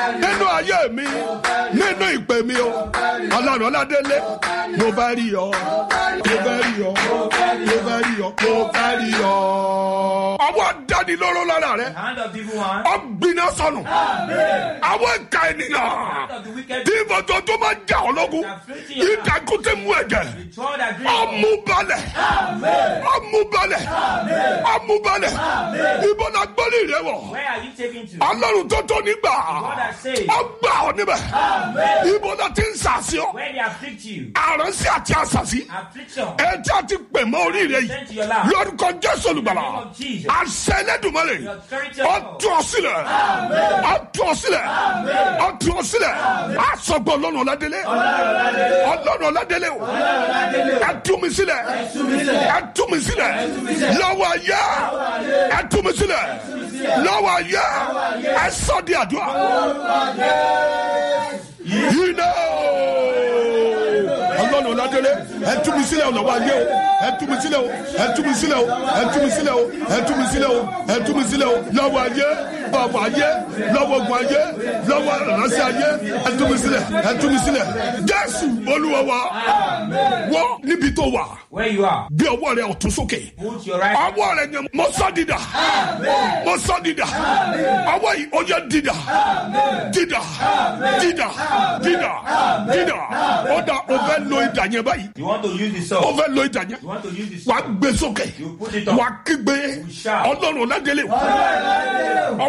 nínú ayé mi nínú ìpè mi o ọlọ́run ọládélé mo bá rí ọ mo bá rí ọ mo bá rí ọ mo bá rí ọ. ọwọ́ dánilóró lára rẹ Hand of the evil one. ọgbìnà sọnù àwọn ìka ènìyàn Hand of the wicked. tí ìbọ̀jọ́ tó máa jà ọ́ lógun ìdàkùtì mú ẹ̀jẹ̀ The sword that dreams. ọmúbalẹ̀ ọmúbalẹ̀ ọmúbalẹ̀ ìbọn agbọ́lé rẹ wọ̀ Where are you taking to? ọlọ́run tó tó nígbà God has saved. ọgbà ọ níbẹ̀ ìbọn náà ti ń sàṣì ọ Where they afflict you. àránsí àti àṣàṣì Affliction. ẹjẹ àti pèmọ orí rẹ Send to yìí your life. lórúkọ jésù olùgbàlà In the name of Jesus. àṣẹ ẹlẹ́dùnmọ́lẹ̀ The authority of God. ọtún ọsílẹ̀ ọtún ọsílẹ̀ ọtún ọsílẹ̀ àsọgbọ ọlọ́run ọládélé ọlọ́run ọládélé o ẹtúmisílẹ̀ ẹtúmisílẹ̀ lọ́wọ́ ayé ẹtúmisílẹ̀ lọ́wọ́ ayé ẹsọdí àdúrà yìí náà ọlọ́run ọ̀làdélé ẹ tú mi sílẹ̀ ọ̀nà wa yé o ẹ tú mi sílẹ̀ o ẹ tú mi sílẹ̀ o ẹ tú mi sílẹ̀ o ẹ tú mi sílẹ̀ o ẹ tú mi sílẹ̀ o lọ́wọ́ ayé bàbá ayé lọ́wọ́ ogun ayé lọ́wọ́ ìránṣẹ́ ayé ẹ tú mi sílẹ̀ ẹ tú mi sílẹ̀ jésù olúwa wa wọ́n níbi tó wà Where you are. bí ọwọ́ rẹ ọ̀tún sókè Put your right. ọwọ́ rẹ yẹn mo sọ dídà mo sọ dídà ọwọ́ yìí ó yẹ dídà dídà dídà dídà dídà ó dà ó fẹ́ lo ìdà yẹn báyìí You want to use the ó sword. fẹ́ lo ìdà yẹn You want to use the wà sword. á gbé sókè You put it up. wà á kígbe shout. ọlọ́run ládélé